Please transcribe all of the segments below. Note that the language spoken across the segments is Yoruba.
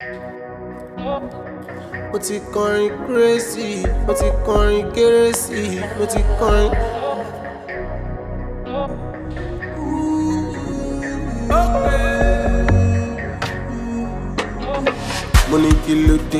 mo ti kọrin kérésì mo ti kọrin kérésì mo ti kọrin. mo ní kí ló dé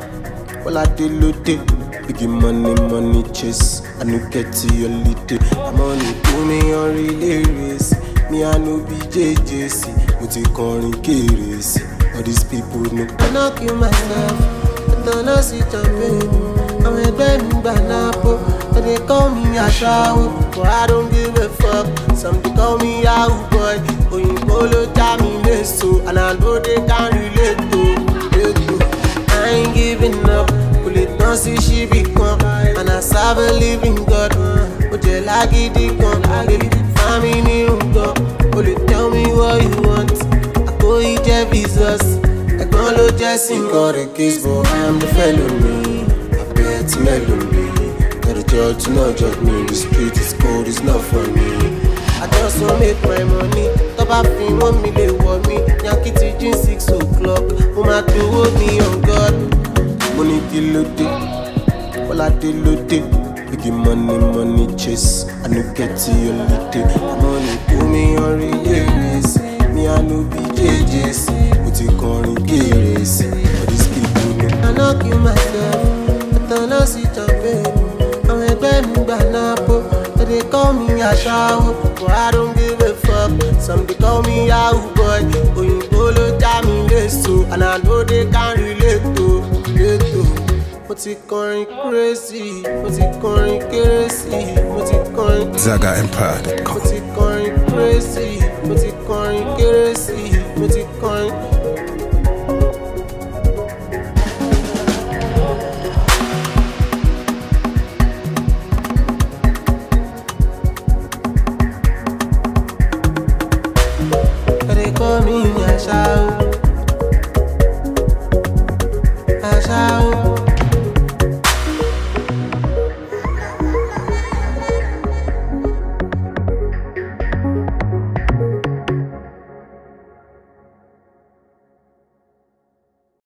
bọ́ládé ló dé big money money chase i no get holiday i'm on a do me on relay race me i no be jjc mo ti kọrin kérésì all these people know. i no kill myself ìtànà sí champagne àwọn ẹgbẹ́ mi gbà nápò they dey call me aṣáwó but i don't give a fuck some dey call me yahoo boy òyìnbó ló já mi léso and i no dey can relate to relate to. I ain't giving up. Kò lè tán sí ṣíbí kan. And I serve a living God. Ó jẹ́ lágídí kan. Baby, fámi ní nǹkan. O lè tell me what you want. Àkóyí jẹ́ Jesus. Ẹ̀gbọ́n ló jẹ́ sí mi. Got a case but I am the fellow me. Abẹ́ ti mélòó mi. Not a judge, not judge me. The street is cold, it's not for me. I just wan make my money. Tó bá fi wọ́n mi lè wọ̀ mí. Yankee ti jín six o'clock. Mo máa dowó mi on God. Mo ní kí ló dé? Bọ́ládé ló dé. Big money money chase. I no get holiday. I'm on a do me on relay race. Me I no be JJC. Mo ti kọrin kérésì. All these people know. I no kill myself. Ìtànà sí champagne. Àwọn ẹgbẹ́ mi gbà nápò. They dey call me aṣáwó. But I don't give a fuck. Some dey call me yahoo boy. Òyìnbó ló já mi léso. And I no dey can relate to relate to. Mo ti kọrin kérésì. Mo ti kọrin kérésì. Mo ti kọrin. Mo ZagaEmpire.com. ti kọrin kérésì. Mo ti kọrin kérésì. Mo ti kọrin. They call me Asha. Asha.